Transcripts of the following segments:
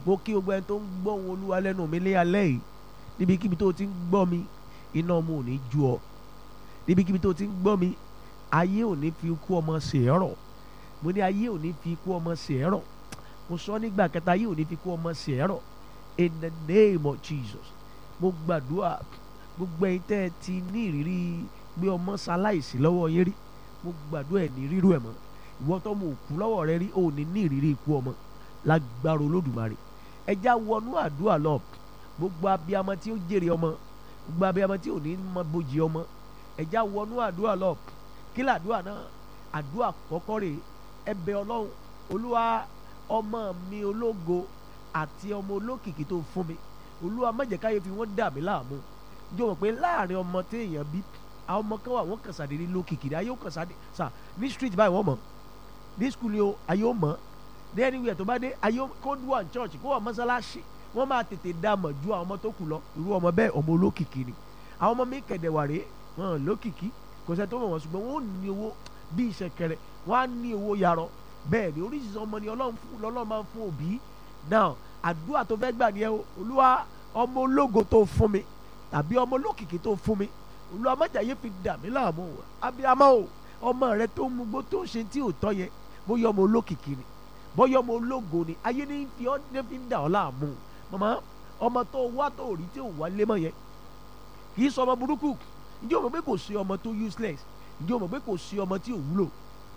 mo kí gbogbo ẹni tó ń gbọ́ ohun olúwa lẹ́nu mi lé alẹ́ yìí níbikíbi tó ti ń gbọ́ mi iná ọmọ ò ní ju ọ níbikíbi tó ti ń gbọ́ mi ayé ò ní fi ikú ọmọ ṣèẹ́rọ̀ mo ní ayé ò ní fi ikú ọmọ ṣèẹ́rọ̀ mo sọ nígbà kẹta ayé ò ní fi ikú ọmọ ṣèẹ́rọ̀ in the name of Jesus mo gbàdúrà gbogbo ẹ̀yin tẹ́ ẹ ti ní ìrírí pé ọmọ ṣaláìsí lọ́wọ́ yín rí mo gbàdúrà ẹ̀ ní rírú ẹ̀ mọ́ ìwọ tó mo kú lọ́wọ́ rẹ rí ò ní ní ìrírí ikú ọmọ lágbára olódùmarè ẹja wọnú àdúrà lọ gbogbo abiyamọ tí ó jèrè ọmọ gbogbo abiyamọ tí ò ní mọ bójì ọmọ ẹja wọnú àdúrà lọ kí làdúrà náà àdúrà kọ́kọ́ rè ẹ bẹ̀ ọlọ́run olúwa ọmọ mi ológo àti ọmọ olókìkí tó fún mi olúwa má jẹ́ káyé fi wọ́n dà mí láàmú jọ mọ̀ pé láàrin ọmọ téèyàn bí àwọn ọmọ kan wà wọ́n kàn sàdédé lókìkí ayé ó kàn sàdé sà ní street báyìí wọ́n mọ̀ ní school yìí ayé ó mọ̀ ní anywhere tó bá dé ayé kó wà ní church kó wà mọ́sálásí wọ́n máa tètè dá mọ̀ ju àwọn ọmọ tó kù lọ irú ọmọ bẹ́ẹ̀ ọmọ olókìkí ni àwọn ọmọ mi kẹ̀dẹ̀ wà rèé wọn lókìkí kò sẹ́ tó mọ̀ wọ́n ṣùgbọ́n wọ́n ò ní owó bí ìṣẹ̀kẹ̀rẹ̀ wọ́n á ní owó yarọ bẹ́ẹ̀ ni oríṣiríṣi ọmọ ni ọlọ́run fún lọ́lọ́run máa ń fún òbí now àdúrà tó fẹ́ gbà nìyẹn o olúwa ọmọ ológo tó fún mi tàbí ọmọ olókìkí tó fún mi olúwa májàyé fi dà mí láàmú o abiyamọ o ọmọ rẹ tó mú gbó tó ṣe tí ò tọ́ yẹn bóyá ọmọ olókìkí ni bóyá ọmọ ológo ni ayé ní fi ọ́ ní fi ń dà ọ́ láàmú màmá ọmọ tó wá tó rí tí ò wá lé mọ́ yẹn kì í sọ ọmọ burúkú ǹjẹ́ o mọ̀ pé kò sí ọmọ tó useless ǹjẹ́ o mọ̀ pé kò sí ọmọ tí ò wúlò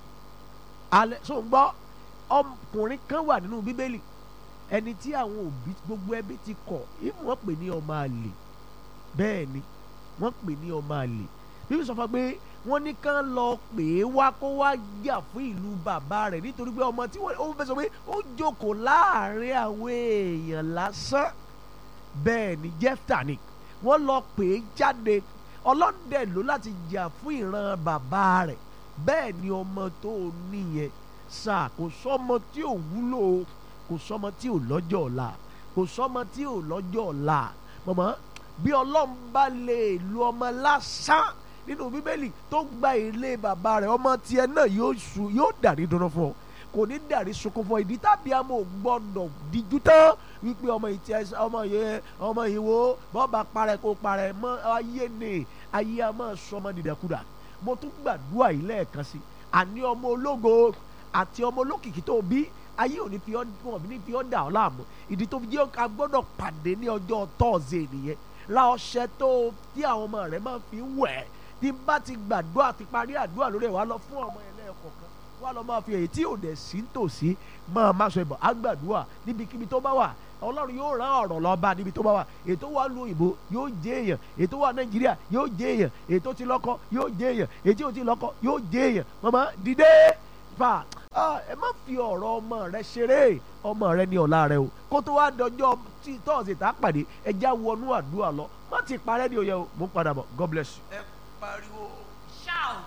alẹ́ so ń gbọ́ ọkùnrin kan wà nínú bíbélì ẹni tí àwọn òbí gbogbo ẹbí ti kọ̀ ìmú wọn pè ní ọmọ àlè bẹ́ẹ̀ ni wọ́n pè ní ọmọ àlè bíbí sọ fún pé wọ́n ní kán lọ pè é wá kó wá jà fún ìlú bàbá rẹ̀ nítorí pé ọmọ tí wọ́n fẹ́ sọ pé ó jókòó láàrin àwọn èèyàn lásán bẹ́ẹ̀ ni jẹ́fta ni wọ́n lọ pè é jáde ọlọ́dẹ ló láti jà fún ìran bàbá rẹ̀ bẹ́ẹ̀ ni ọmọ tó níyẹn sáà kò sọ́mọ tí ò wúlò kò sọ́mọ tí ò lọ́jọ́ ọ̀la kò sọ́mọ tí ò lọ́jọ́ ọ̀la mọ̀mọ́ bí ọlọ́run bá lè lu ọmọ lásán nínú bíbélì tó gba ilé bàbá rẹ̀ ọmọ tiẹ̀ náà yóò su yóò dàrí dúró fún ọ kò ní dàrí sunkún fún ọ ìdí tàbí àmọ́ ò gbọ́dọ̀ díjú tán wípé ọmọ yìí tiẹ̀ ọmọ yìí ọmọ yìí wo bọ́ọ̀bà parẹ́ kó parẹ́ mọ́ ayé ni ayé a máa sọ ọmọ dìdàkudà mo tún gbàdúrà yìí lẹ́ẹ̀kan sí àní ọmọ ológo àti ọmọ olókìkí tó bí ayé ò ní fi ọ́ wọn ní fi ọ́ dà ọ́ láàmú ìdí tó fi jẹ́ ká gbọ́dọ̀ pàdé ní ọjọ́ tọ́ọ̀sì nìyẹn ra ọṣẹ tó tí àwọn ọmọ rẹ máa fi wẹ̀ tí n bá ti gbàdúrà ti parí àdúrà lórí ẹ̀ wá lọ fún ọmọ yẹn lẹ́ẹ̀kọ̀ọ̀kan wá lọ máa fi èyí tí ò dẹ̀ sí tòsí máa má sọ ìbọn àgbàdúrà níbikíbi tó bá wà ọlọ́run yóò rán ọ̀rọ̀ lọ bá níbi tó bá wà ètò wà lu òyìnbó yóò jẹ́ èèyàn ètò wà nàìjíríà yóò jẹ́ èèyàn ètò ti lọ́kọ yóò jẹ́ èèyàn ètò ò ti lọ́kọ yóò jẹ́ èèyàn màmá dìde fà ẹ má fi ọ̀rọ̀ ọmọ rẹ ṣeré ọmọ rẹ ní ọ̀la rẹ o kó tó wá dọjọ́ tí tọ́ọ̀sì tá a pàdé ẹja wọnú àdúrà lọ má ti parẹ́ ní oyè o mo ń padà bọ̀ God bless you. ẹ pariwo Shout.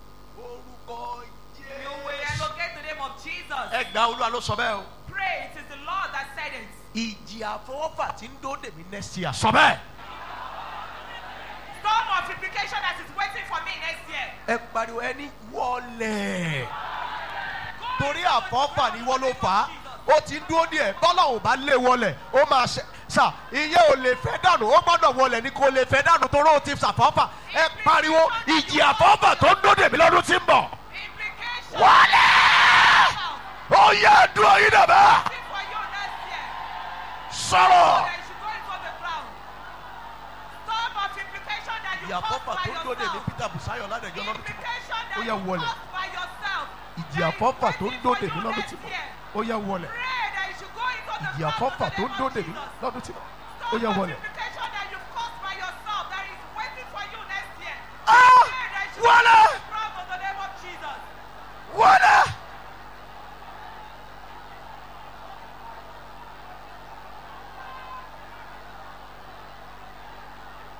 orúkọ You will jésù. elocate the name of Jesus. ẹ gba olúwa ló sọ bẹ́ẹ̀ o. Pray. It is the Lord that said it. ìjì àfọwọ́fà tí ń dó dèmí next year. sọ bẹ́ẹ̀. Storm of implication that is waiting for me next year. ẹ pariwo ẹni wọlé. Go torí into àfọwọ́fà the ni wọ́n ló name of fà á Jesus. ó ti ń dúró díẹ̀ bọ́lá ò bá lé wọlẹ̀ ó máa ṣe sà ìyẹn ò lè fẹ́ dànù ó gbọ́dọ̀ wọlẹ̀ ni kò lè fẹ́ dànù torí ó ti ṣàfọ́fà ẹ pariwo ìjì àfọwọ́fà tó ń dó dèmí lọ́dún tí ń bọ̀. Implication. wọlé. ó yẹ dúró yín dàbẹ́. Waiting for you next year. sọ̀rọ̀. That you should go into the ground. Storm of implication that you ìjì caused àfọwọ́fà by tó ń dó dèmí yourself. peter busayo ládẹjọ́ lọ́dún tí ń bọ̀. Implication Ó that yẹ you wọlẹ̀. caused by yourself. ìjì That is àfọwọ́fà tó ń waiting dó for dèmí you lọ́dún next tí ń bọ̀. year. ó yẹ wọlẹ̀. Pray that you should go into the ìjì ground àfọwọ́fà in tó the ń name dó of dèmí Jesus. lọ́dún tí ń bọ̀. ó Storm yẹ of wọlẹ̀. implication that you've caused by yourself that is waiting for you next year. Ah! Pray that you wọlé.